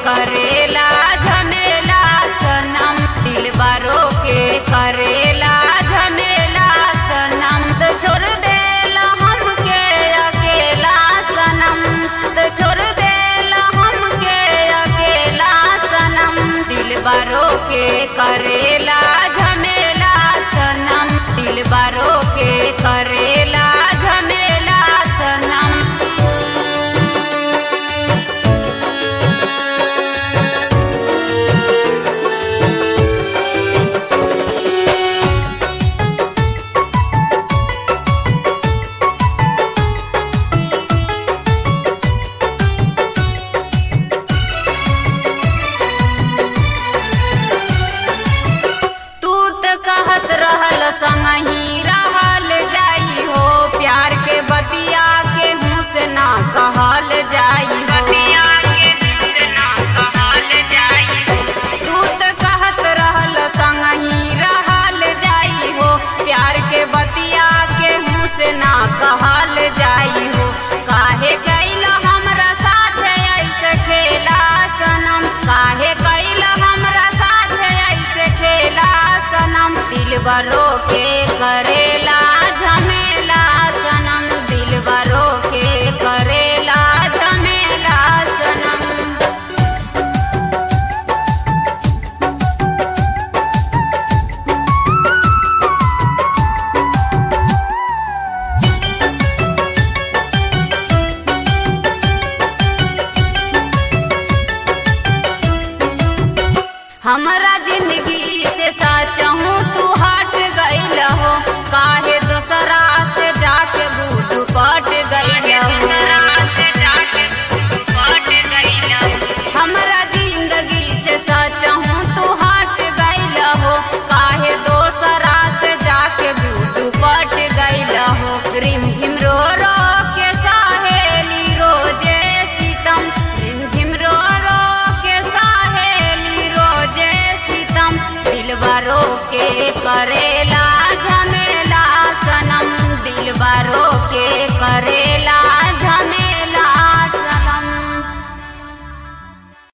करेला झमेला सनम दिलबारो के करेला झमेला सनम तो छोड़ देला हमके अकेला सनम तो छोड़ देला हमके अकेला सनम दिलबारो के करेला झमेला सनम दिलबारो के करेला झमेला सनम तू त कहत रहल संगही रहल जाई हो प्यार के बतिया के मुँह से ना कहल जाई बतिया के मुँह से ना कहल जाई तू त कहत रहल संगही रहल जाई हो प्यार के बतिया के मुँह से ना कहल जाई हो काहे कैल हमरा साथ ऐसे खेला सनम काहे कैल हमरा साथ ऐसे खेला सनम दिलबरो के करेला झमेला सनम दिलबरो के करेला झमेला सनम हमरा जिंदगी से साचहूँ तू हट गईल हो काहे दोसरा से जाके गुट पट गईल हमरा जिंदगी से साचहूँ तू हट गईल हो काहे दोसरा से जाके गुट पट गईल हो रिमझिम रो रो के साहेली रोजे सीतम रिमझिम रो रो के साहेली रोजे सीतम दिलबरो के करे